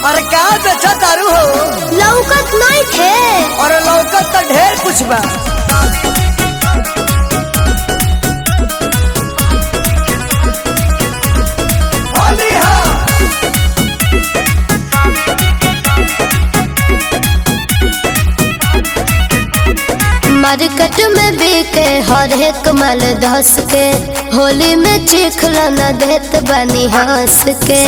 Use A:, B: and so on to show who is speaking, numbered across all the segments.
A: अरे का बेचा तारू हो
B: लौकत नहीं थे
A: और लौकत तो ढेर कुछ बा
B: मार्केट में बिके हर एक माल धस के होली में चिखला न देत बनी हंस के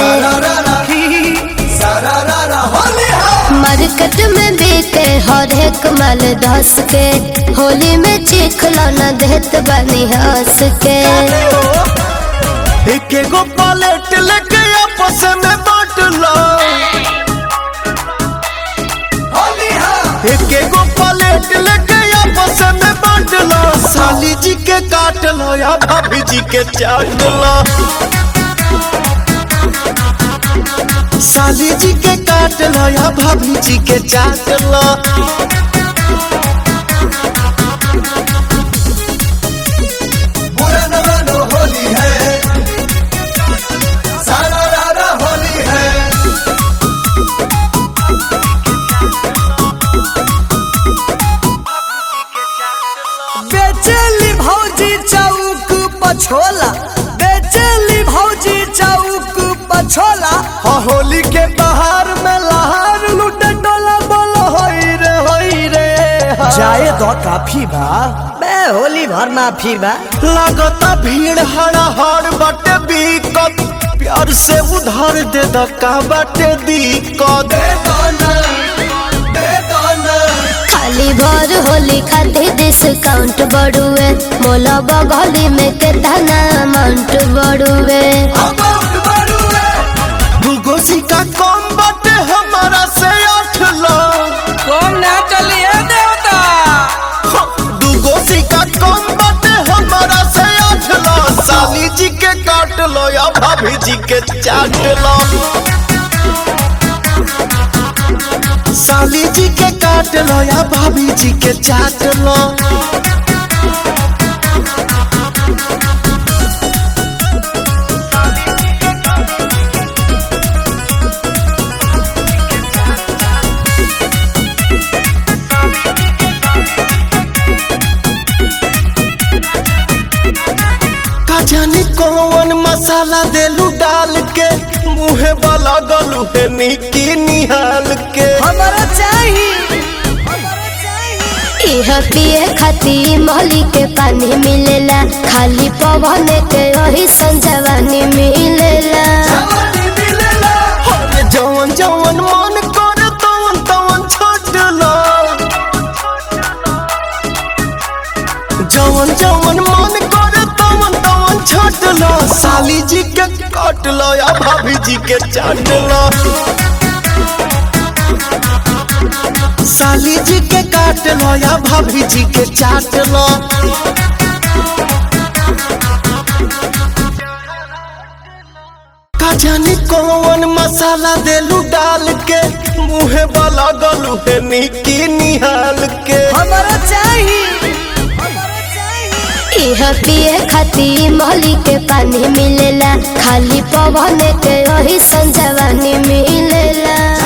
B: मार्केट में बिके हर एक माल धस के होली में चिखला न देत बनी हंस के
C: एक एगो पलेट लेके आपस में बांट लो एक एगो पलेट लेके आपस में बांट लो साली जी के काट लो या भाभी जी के चाट लो साली जी के काट लो या भाभी जी के चाट लो
D: होली है सारा रारा होली है
A: बेचेली भौजी चौक पछोला बेचेली भौजी चौक पछोला
C: हाँ होली के बहार में लहार लुटे डोला बोलो होई रे होई रे हाँ।
A: जाए तो काफी बा बे होली भर माफी बा
C: लगता भीड़ हड़ा हड़ बाटे बीकत प्यार से उधार दे द का बाटे दिक्कत
B: खाली भर होली खातिर डिस्काउंट बढ़ुए मोला बगली में कितना अमाउंट बढ़ुए
C: दूगो सिक्का कम बाटे हमारा से आठ लाख
A: कौन ना चलिए देवता
C: दूगो सिक्का कम बाटे हमारा से आठ लाख साली जी के काट लो या भाभी जी के चाट लो साली जी के काट लो या भाभी जी के चाट लो का जाने कौन मसाला देलू डाल के मुहे वाला गलू है निकी निहाल के
A: हमारा चाहिए हमारा चाहिए
B: इह पिए खातिर मोहली के पानी मिलेला खाली पवन के वही संजवानी मिलेला
C: अरे जवन जवन मन करे तवन तवन छोड़ लो जवन जवन मन करे तवन तवन छोड़ लो साली जी के काट लो या भाभी जी के चाट लो साली जी के काट लो या भाभी जी के चाट लो का जाने कौन मसाला देलू डाल के मुहे वाला गलू है निकी निहाल के
A: हमारा चाहिए हमारा चाहिए
B: इह पिए खातिर मोहली के पानी मिलेला खाली पवन के वही संजवानी मिलेला